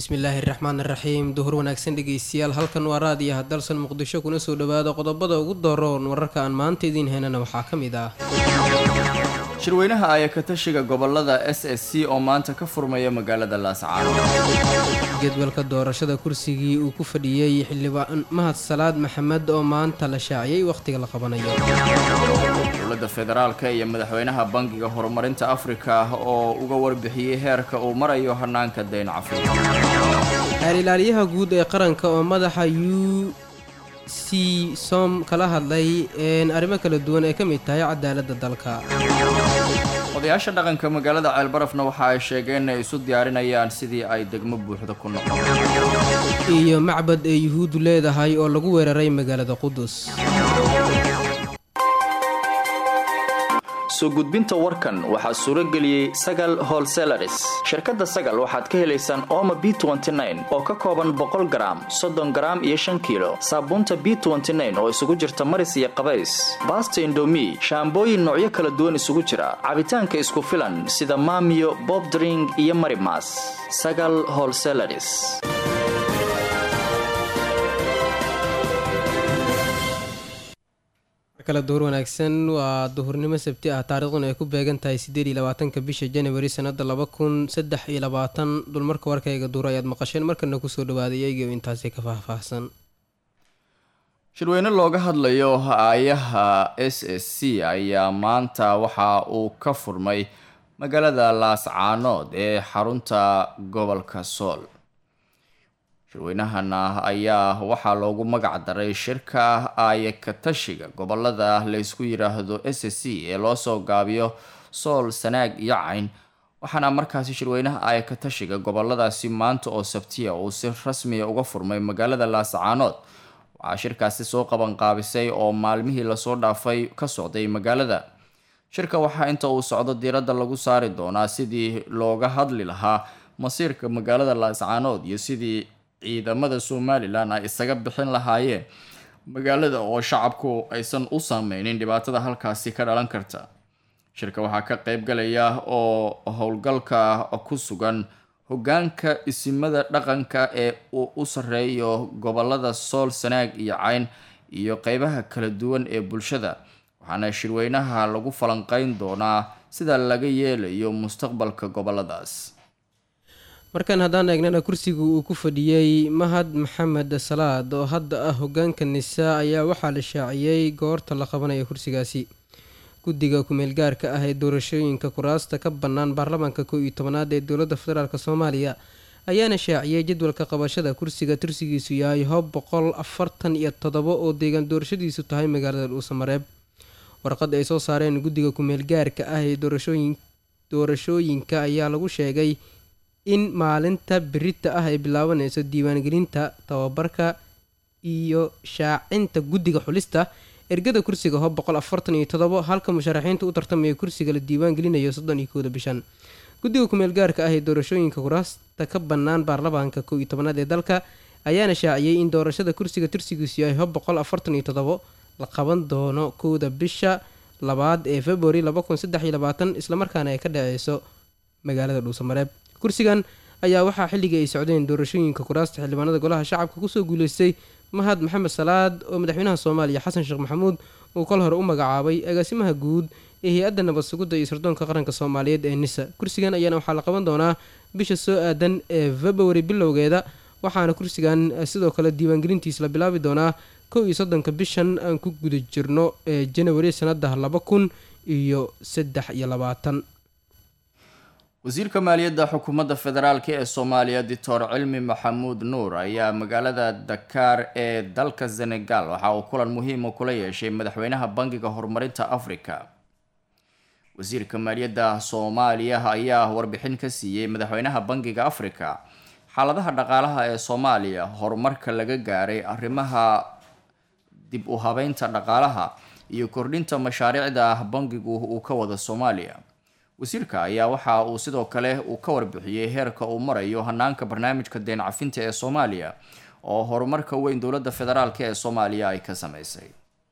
bismillaahi raxmaan raxiim duhur wanaagsan dhegeystayaal halkan waa raadiyaha dalsan muqdisho kuna soo dhowaada qodobada ugu daroon wararka aan maanta idiin heynana waxaa ka mid ah shirweynaha ayakatashiga gobolada s s c oo maanta ka furmaya magaalada laascaano jadwalka doorashada kursigii uu ku fadhiyey xildhibaan mahad salaad maxamed oo maanta la shaaciyey wakhtiga la qabanayo dowladda federaalka iyo madaxweynaha bangiga horumarinta afrika oo uga warbixiyey heerka uu marayo hanaanka dayn cafriga xeer ilaaliyaha guud ee qaranka oo madaxa u c som kala hadlay arrimo kala duwan ee ka mid tahay cadaaladda dalka odayaasha dhaqanka magaalada ceelbarafna waxa ay sheegeen inay isu diyaarinayaan sidii ay degmo buuxda ku noqon iyo macbad ee yuhuuddu leedahay oo lagu weeraray magaalada qudus soo gudbinta warkan waxaa suuro geliyey sagal holselaris shirkadda sagal waxaad ka helaysaan ooma b oo ka kooban boqol garaam soddon garaam iyo shan kiilo saabuunta b oo isugu jirta maris iyo qabays baasta indomi shaambooyin noocyo kala duwan isugu jira cabitaanka isku filan sida maamiyo bobdring iyo marimas sagal holselaris kale duhur wanaagsan waa duhurnimo sabti ah taariikhduna ay ku beegan tahay siddeed iyo labaatanka bisha januari sanada laba kun saddex iyo labaatan dulmarka warkayga duur ayaad maqasheen markana kusoo dhawaaday iyagiio intaasi ka faahfaahsan shirweyne looga hadlayo aayaha s s c ayaa maanta waxa uu ka furmay magaalada laascaanood ee xarunta gobolka sool shirweynahana ayaa waxaa loogu magac daray shirka aayakatashiga gobolada laysku yiraahdo s s c ee loosoo gaabiyo sool sanaag iyo cayn waxaana markaasi shirweynaha aayakatashiga goboladaasi maanta oo sabtiya uu si rasmiya uga furmay magaalada laascaanood waxaa shirkaasi soo qabanqaabisay oo maalmihii lasoo dhaafay ka socday magaalada shirka waxaa inta uu socdo diiradda lagu saari doonaa sidii looga hadli lahaa masiirka magaalada laascaanood iyo sidii ciidamada somalilan ay isaga bixin lahaayeen magaalada oo shacabku aysan u saameynin dhibaatada halkaasi ka dhalan karta shirka waxaa ka qeyb galaya oo howlgalka ku sugan hogaanka isimada dhaqanka ee uu u sareeyo gobolada sool sanaag iyo cayn iyo qeybaha kala duwan ee bulshada waxaana shirweynaha lagu falanqeyn doonaa sida laga yeelayo mustaqbalka goboladaas markan haddaan eegnana kursiga uu ku fadhiyey mahad maxamed salaad oo hadda ah hogaanka nisaa ayaa waxaa la shaaciyey goorta la qabanaya kursigaasi guddiga ku-meelgaarka ah ee doorashooyinka kuraasta ka bannaan baarlamaanka kow iyo tobanaad ee dowladda federaalk soomaaliya ayaana shaaciyey jadwalka qabashada kursiga tursigiisu yahay hob boqol afartan iyo toddobo oo deegaan doorashadiisu tahay magaalada dhuusamareeb warqad ay soo saareen guddiga ku-meelgaarka ah ee doorashooyinka ayaa lagu sheegay in maalinta birita ah ay bilaabanayso diiwaangelinta tababarka iyo shaacinta guddiga xulista ergada kursiga hob boqol afartan iyo todobo halka musharaxiinta u tartamaya kursiga la diiwaangelinayo soddon iyo kooda bishan guddiga kumeel gaarka ah ee doorashooyinka kuraasta ka bannaan baarlamaanka kow iyo tobanaad ee dalka ayaana shaaciyey in doorashada kursiga tursigiisu yahay hob boqol afartan iyo todobo la qaban doono kowda bisha labaad ee februari laba kun saddex iyo labaatan islamarkaana ay ka dhaceyso magaalada dhuusamareeb kursigan ayaa waxaa xilligii ay socdeen doorashooyinka kuraasta xildhibaanada golaha shacabka kusoo guuleystay mahad maxamed salaad oo madaxweynaha soomaaliya xasan sheekh maxamuud uu kol hore u magacaabay agaasimaha guud ee hay-adda nabad sugidda iyo sirdoonka qaranka soomaaliyeed ee nisa kursigan ayaana waxaa la qaban doonaa bisha soo aadan ee februari bilowgeeda waxaana kursigan sidoo kale diiwaangelintiis la bilaabi doonaa kow iyo soddonka bishan aan ku guda jirno ee janawari sanada laba kun iyo saddex iyo labaatan wasiirka maaliyadda xukuumadda federaalk ee soomaaliya doctor cilmi maxamuud nuur ayaa magaalada dakaar ee dalka senegal waxa uu kulan muhiima kula yeeshay madaxweynaha bangiga horumarinta africa wasiirka maaliyadda soomaaliya ayaa warbixin ka siiyey madaxweynaha bangiga africa xaaladaha dhaqaalaha ee soomaaliya horumarka laga gaaray arrimaha dib u habeynta dhaqaalaha iyo kordhinta mashaariicda bangigu uu ka wada soomaaliya wasiirka ayaa waxa uu sidoo kale uu ka warbixiyey heerka uu marayo hanaanka barnaamijka deen cafinta ee soomaaliya oo horumarka weyn dowladda federaalk ee soomaaliya ay ka sameysay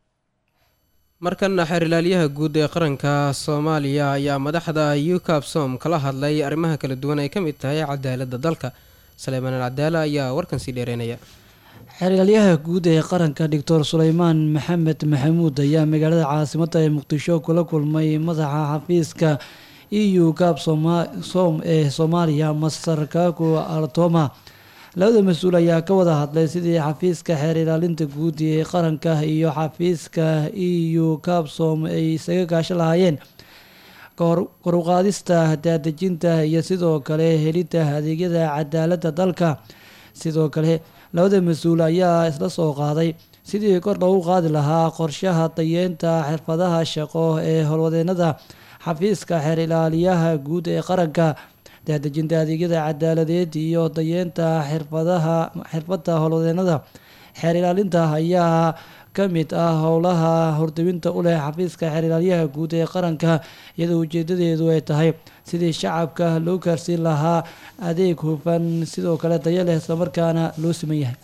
markana xeerilaalyaha guud ee qaranka soomaaliya ayaa madaxda ukabsom kala hadlay arrimaha kala duwan ay ka mid tahay cadaaladda dalka saleemaan alcadaala ayaa warkan sii dheereynaya xergalyaha guud ee qaranka doctor suleymaan maxamed maxamuud ayaa magaalada caasimadda ee muqdisho kula kulmay madaxa xafiiska e u gaab ee soomaaliya master kago artoma labada mas-uul ayaa ka wada hadlay sidii xafiiska xeer ilaalinta guud ee qaranka iyo xafiiska e u kabsom ay isaga gaasho lahaayeen koruqaadista daadejinta iyo sidoo kale helidda adeegyada cadaaladda dalka sidoo kale labada mas-uul ayaa isla soo qaaday sidii kor loogu qaadi lahaa qorshaha dayeenta xirfadaha shaqo ee howlwadeenada xafiiska xeer ilaaliyaha guud ee qaranka daadejinta adeegyada cadaaladeed iyo dayeenta xirfadaha xirfadda howlwadeenada xeer ilaalinta ayaa ka mid ah howlaha hordawinta u leh xafiiska xeer ilaalyaha guud ee qaranka iyadoo ujeedadeedu ay tahay sidii shacabka loo gaarsiin lahaa adeeg hufan sidoo kale daya leh islamarkaana loo siman yahay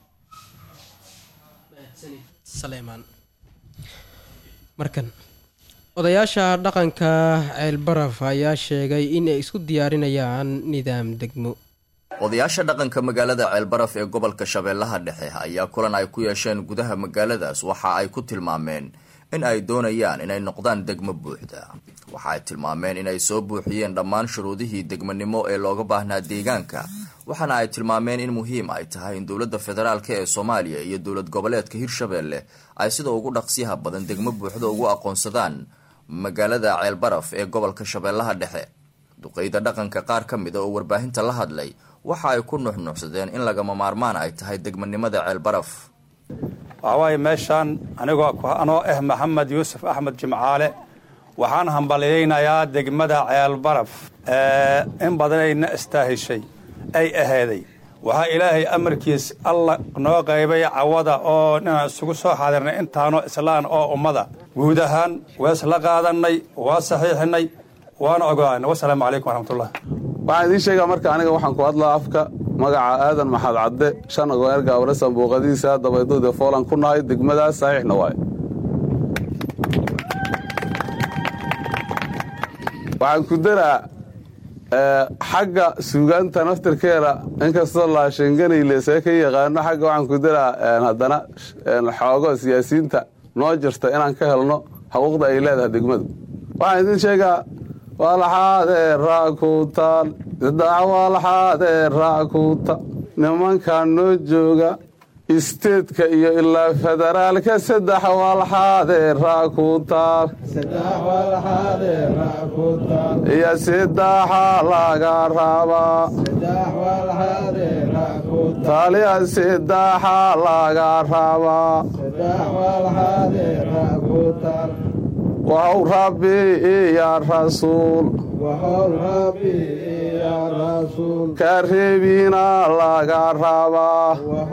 markan odayaasha dhaqanka ceelbaraf ayaa sheegay in ay isku diyaarinayaan nidaam degmo odayaasha dhaqanka magaalada ceelbaraf ee gobolka shabeellaha dhexe ayaa kulan ay ku yeesheen gudaha magaaladaas waxa ay ku tilmaameen in ay doonayaan inay noqdaan degmo buuxda waxa ay tilmaameen inay soo buuxiyeen dhammaan shuruudihii degmanimo ee looga baahnaa deegaanka waxaana ay tilmaameen in muhiim ay tahay in dowladda federaalk ee soomaaliya iyo dowlad goboleedka hirshabeelle ay sida ugu dhaqsiyaha badan degmo buuxda ugu aqoonsadaan magaalada ceelbaraf ee gobolka shabeellaha dhexe duqeyda dhaqanka qaar ka mida oo warbaahinta la hadlay waxa ay ku nuxnuuxsadeen in lagama maarmaan ay tahay degmanimada ceelbaraf waxawaaye meeshaan anigoo anoo ah maxamed yuusuf axmed jimcaale waxaan hambalyaynayaa degmada ceelbaraf in badanayna istaahishay ay ahaaday waxaa ilaahay amarkiis alla noo qaybay cawada oo inaan isugu soo xaadirnay intaanoo islaan oo ummada guud ahaan waa isla qaadannay waa saxiixinay waana ogoaana wasalaamu calaykum waraxmatullah waxaan idiin sheegaa marka aniga waxaan ku hadlaa afka magaca aadan maxad cadde shan agoer gaabale sanbuuqadiisa dabayduude foolan ku nahay degmadaas saxiixna waaye waxaan ku daraa xagga suugaanta naftirkeeda inkastoo laashanganayl see ka yaqaano xagga waxaan ku daraa haddana xoogo siyaasiyiinta noo jirta inaan ka helno xuquuqda ay leedahay degmadu waxaan idiin sheegaa walaxaadee raakuutaal saddex walaxaadee raakuuta nimankan noo jooga isteedka iyo ilaa federaalka saddex walxaadee raakuutaal iyo sidaxa laga rabaa taaliya sidaxa laga rabaa waxow rabbi iyo rasuul ka reebina laga rabaa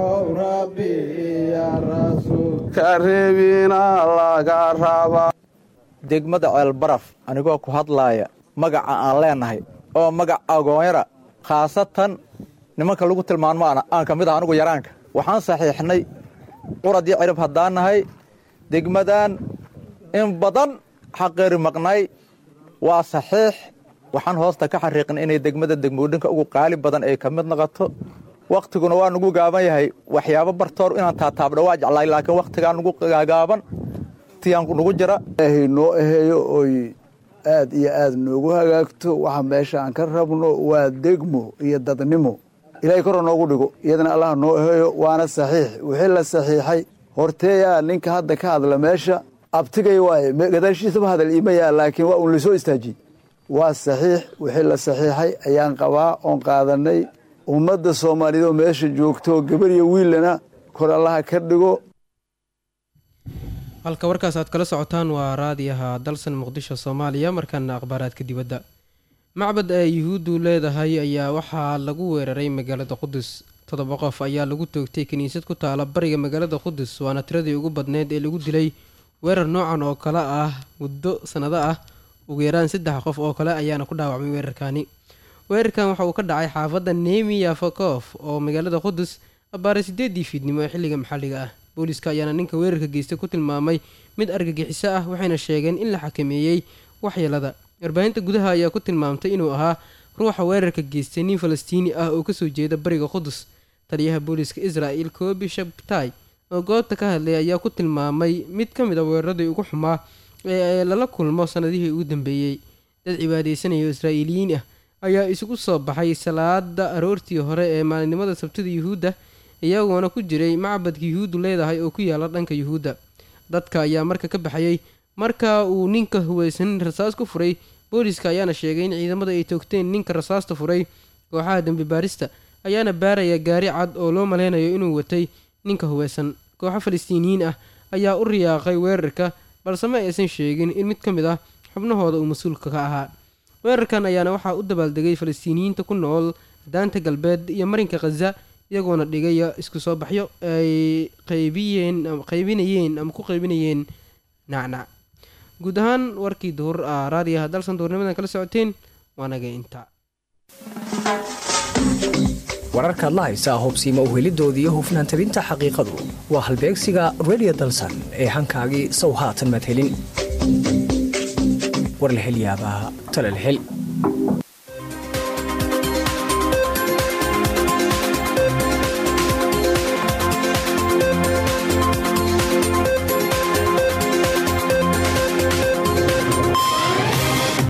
ka reebina laga rabaa degmada ceelbaraf anigoo ku hadlaaya magaca aan leenahay oo magac agoonyara khaasatan nimanka lagu tilmaanmaana aan ka mid ah anigu yaraanka waxaan saxiixnay quradii cirib haddaan nahay degmadan in badan xaqeeri maqnay waa saxiix waxaan hoosta ka xariiqin inay degmada degmoodhinka ugu qaali badan ay ka mid noqoto wakhtiguna waa nugu gaaban yahay waxyaabo bartoor inaan taataabdha waa jeclaay laakiin wakhtigaa nugu gaaban tiyaan nugu jira ilaahay noo aheeyo oy aad iyo aad noogu hagaagto waxa meesha aan ka rabno waa degmo iyo dadnimo ilaahay koro noogu dhigo iyadana allah noo aheeyo waana saxiix wixii la saxiixay horteeyaa ninka hadda ka hadla meesha abtigay waaye gadaashiisaba hadal iima yaa laakiin waa uun lasoo istaajiyey waa saxiix wixii la saxiixay ayaan qabaa oon qaadanay ummadda soomaaliyeed oo meesha joogto gabar iyo wiillana kor allaha ka dhigo halka warkaas aad kala socotaan waa raadiyaha dalsan muqdisho soomaaliya markaana akhbaaraadka dibadda macbad ay yuhuuddu leedahay ayaa waxaa lagu weeraray magaalada qudus toddoba qof ayaa lagu toogtay kiniisad ku taala bariga magaalada qudus waana tiradii ugu badneyd ee lagu dilay weerar noocan oo kale ah muddo sannado ah ugu yaraan saddex qof oo kale ayaana ku dhaawacmay weerarkaani weerarkan waxa uu ka dhacay xaafadda nemiya fakof oo magaalada qudus abbaare sideedii fiidnimo ee xilliga maxalliga ah booliska ayaana ninka weerarka geystay ku tilmaamay mid argagixiso ah waxayna sheegeen in la xakameeyey waxyeelada warbaahinta gudaha ayaa ku tilmaamtay inuu ahaa ruuxa weerarka geystay nin falastiini ah oo kasoo jeeda bariga qudus taliyaha booliska israel kobi shabtai oo goobta ka hadlay ayaa ku tilmaamay mid ka mid a weeraradii ugu xumaa ee lala kulmo sanadihii ugu dambeeyey dad cibaadeysanaya oo israa'iiliyiin ah ayaa isugu soo baxay salaada aroortii hore ee maalinimada sabtida yuhuudda iyagoona ku jiray macbadka yuhuuddu leedahay oo ku yaala dhanka yuhuudda dadka ayaa marka ka baxayay marka uu ninka huweysan rasaas ku furay booliska ayaana sheegay in ciidamada ay toogteen ninka rasaasta furay kooxaha dembi baarista ayaana baaraya gaari cad oo loo maleynayo inuu watay ninka huweysan kooxo falastiiniyiin ah ayaa u riyaaqay weerarka balse ma aysan sheegin in mid ka mid ah xubnahooda uu mas-uulka ka ahaa weerarkan ayaana waxaa u dabaaldegay falastiiniyiinta ku nool daanta galbeed iyo marinka khaza iyagoona dhigaya isku soo baxyo ay qaybiyeen qaybinayeen ama ku qaybinayeen nacnac guud ahaan warkii duhur ah raadiyaha dalsan duhurnimadan kala socoteen waa naga intaa wararkaad la haysaa hobsiima uhelidooda iyo hufnaan tabinta xaqiiqadu waa halbeegsiga redio dalsan ee hankaagii sow haatan madhelin war la hel yaabaa tala la hel